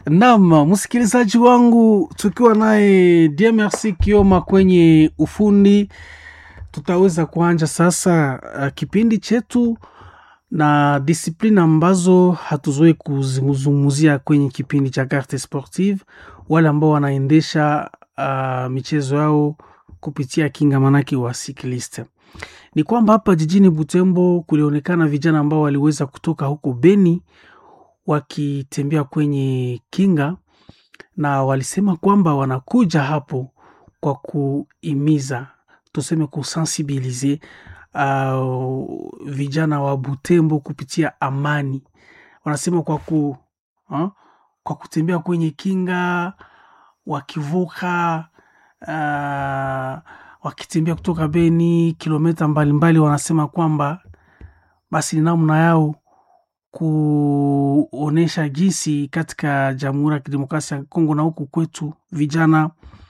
Naam, msikilizaji wangu, tukiwa naye DMRC Kioma kwenye ufundi, tutaweza kuanja sasa uh, kipindi chetu na disiplini ambazo hatuzoe kuzungumzia kwenye kipindi cha Carte Sportive, wale ambao wanaendesha uh, michezo yao kupitia kinga manake wa cycliste. Ni kwamba hapa jijini Butembo kulionekana vijana ambao waliweza kutoka huko Beni wakitembea kwenye kinga na walisema kwamba wanakuja hapo kwa kuimiza tuseme kusensibilize uh, vijana wa Butembo kupitia amani. Wanasema kwa ku uh, kwa kutembea kwenye kinga wakivuka uh, wakitembea kutoka Beni kilomita mbalimbali, wanasema kwamba basi ni namna yao kuonesha jinsi katika Jamhuri ya Kidemokrasia ya Kongo na huku kwetu vijana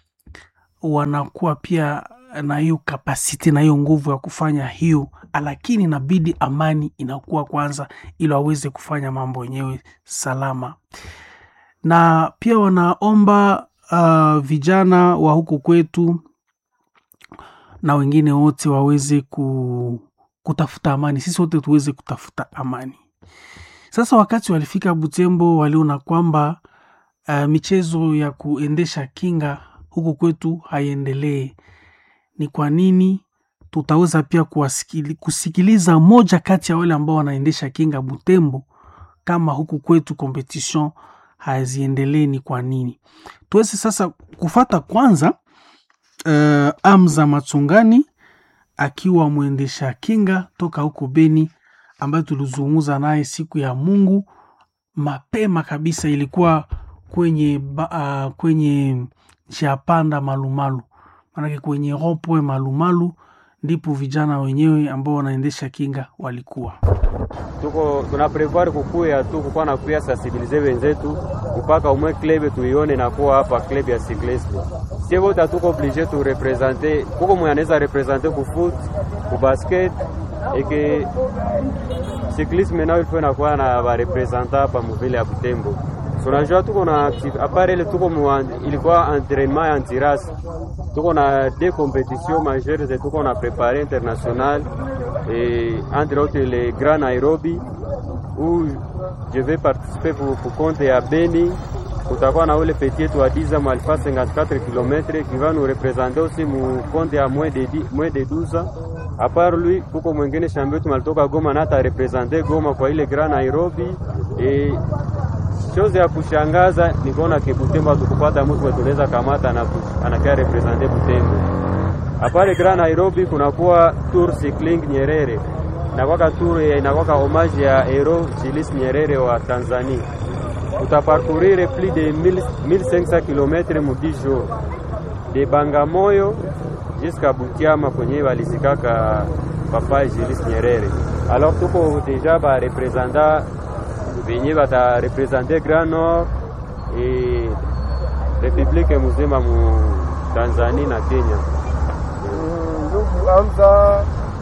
wanakuwa pia na hiyo kapasiti na hiyo nguvu ya kufanya hiyo, lakini inabidi amani inakuwa kwanza, ili waweze kufanya mambo yenyewe salama. Na pia wanaomba uh, vijana wa huku kwetu na wengine wote waweze ku, kutafuta amani, sisi wote tuweze kutafuta amani. Sasa wakati walifika Butembo, waliona kwamba uh, michezo ya kuendesha kinga huku kwetu haiendelee. Ni kwa nini? Tutaweza pia kuwasikili, kusikiliza moja kati ya wale ambao wanaendesha kinga Butembo, kama huku kwetu competition haziendelee, ni kwa nini? Tuweze sasa kufata kwanza uh, Amza Matsungani akiwa mwendesha kinga toka huko Beni ambayo tulizungumza naye siku ya Mungu mapema kabisa, ilikuwa kwenye uh, kwenye njia panda Malumalu, maanake kwenye ropoe Malumalu ndipo vijana wenyewe ambao wanaendesha kinga walikuwa tuko tuna prevoir kukuya tu kukuwa na kuya sensibilize wenzetu mpaka umwe klebe tuione na kuwa hapa klebe ya cyclisme. Sie wote hatuko oblige tu represente, kuko mwenye anaweza represente ku foot ku basket eke cyclisme nayo ilikuwa inakuwa na barepresenta hapa muvile ya Butembo. Tunajua tuko na apart ile tuko mwa, ilikuwa entraînement ya antirasi tuko na deux compétitions majeures et tuko na préparé international et entre autres le Grand Nairobi où je vais participer pour, pour compte ya Beni. Kutakuwa na ule petit yetu wa Diza Malfa 54 km qui va nous représenter aussi mu compte ya moins de, moins de 12 ans. À part lui kuko mwingine shambio tumalitoka Goma na ata representer Goma kwa ile Grand Nairobi et chose ya kushangaza ni kuona ke Butembo hatukupata mtu tunaweza kamata na anakia represente Butembo. Apare Grand Nairobi kunakuwa tour cycling Nyerere inakwaka tour inakwaka homage ya hero Julius Nyerere wa Tanzania. Utaparcourir plus de 1500 km mu 10 jours de Bangamoyo jusqu'à Butiama kwenye walizikaka papa Julius Nyerere. Alors tuko deja ba representa venye batarepresente Grand Nord e republike muzima mu Tanzania na Kenya. Ndugu Hamza,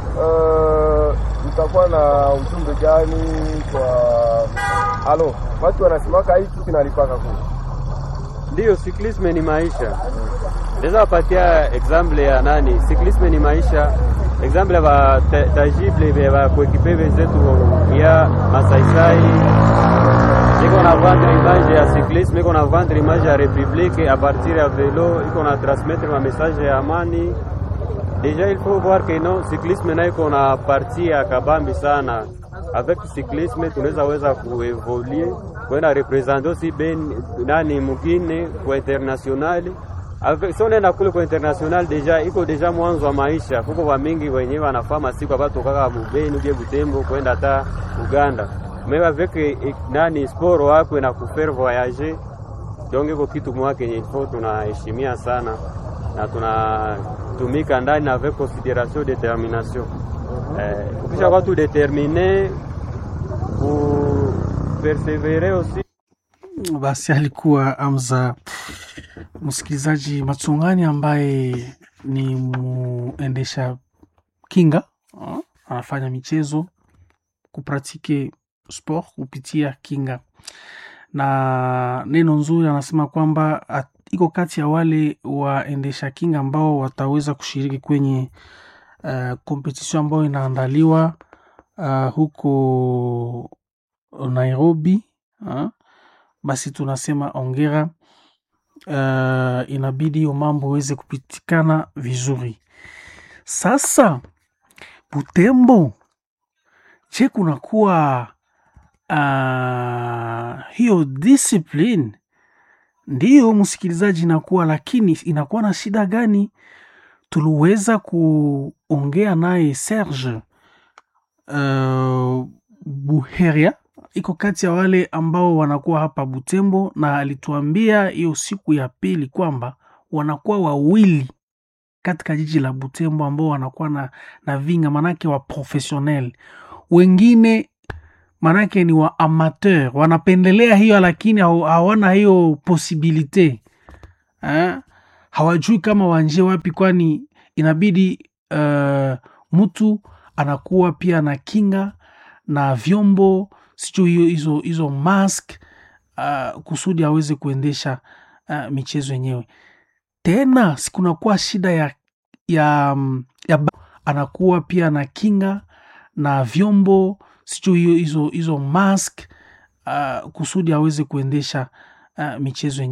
utakuwa na ujumbe gani kwa alo? Watu wanasimaka hii kitu kinalipaka kule. Ndiyo, siklisme ni maisha. Naweza wapatia example ya nani? Siklisme ni maisha exemple ba tangible ba kuekipe wenzetu ya masaisai iko na vendre image ya cyclisme, iko na vendre image ya republique a partir ya velo, iko na transmettre ma message ya amani. Deja il faut voir que non cyclisme na iko na partie ya kabambi sana. Avec cyclisme tunaweza weza kuevoluer kwenda representer aussi ben nani mugine kwa international so nenda kule kwa international deja iko deja mwanzo wa maisha. Kuko wa mingi wenyewe wanafaa masiku abatokaka Mubeni uje Butembo kwenda hata Uganda mais avec nani sport wako na kufaire voyager donc iko kitu mwa kenye ifo tunaheshimia sana na tunatumika ndani avec consideration determination. Eh, ukisha kwa tu determine ku persevere aussi basi alikuwa Amza msikilizaji Matsungani ambaye ni muendesha kinga uh, anafanya michezo kupratike sport kupitia kinga na neno nzuri anasema kwamba at- iko kati ya wale waendesha kinga ambao wataweza kushiriki kwenye uh, kompetision ambayo inaandaliwa uh, huko Nairobi uh, basi tunasema ongera. Uh, inabidi hiyo mambo iweze kupitikana vizuri. Sasa Butembo, je, kunakuwa uh, hiyo discipline? Ndiyo msikilizaji, inakuwa lakini inakuwa na shida gani? Tuliweza kuongea naye Serge uh, Buheria iko kati ya wale ambao wanakuwa hapa Butembo, na alituambia hiyo siku ya pili kwamba wanakuwa wawili katika jiji la Butembo ambao wanakuwa na, na vinga manake wa professionnel, wengine manake ni wa amateur, wanapendelea hiyo lakini haw- hawana hiyo posibilite eh? hawajui kama wanje wapi, kwani inabidi uh, mtu anakuwa pia na kinga na vyombo sijui hiyo hizo hizo mask uh, kusudi aweze kuendesha uh, michezo yenyewe. Tena sikunakuwa shida ya, ya, mm, ya ba- anakuwa pia na kinga na vyombo sijui hiyo hizo hizo mask uh, kusudi aweze kuendesha uh, michezo yenyewe.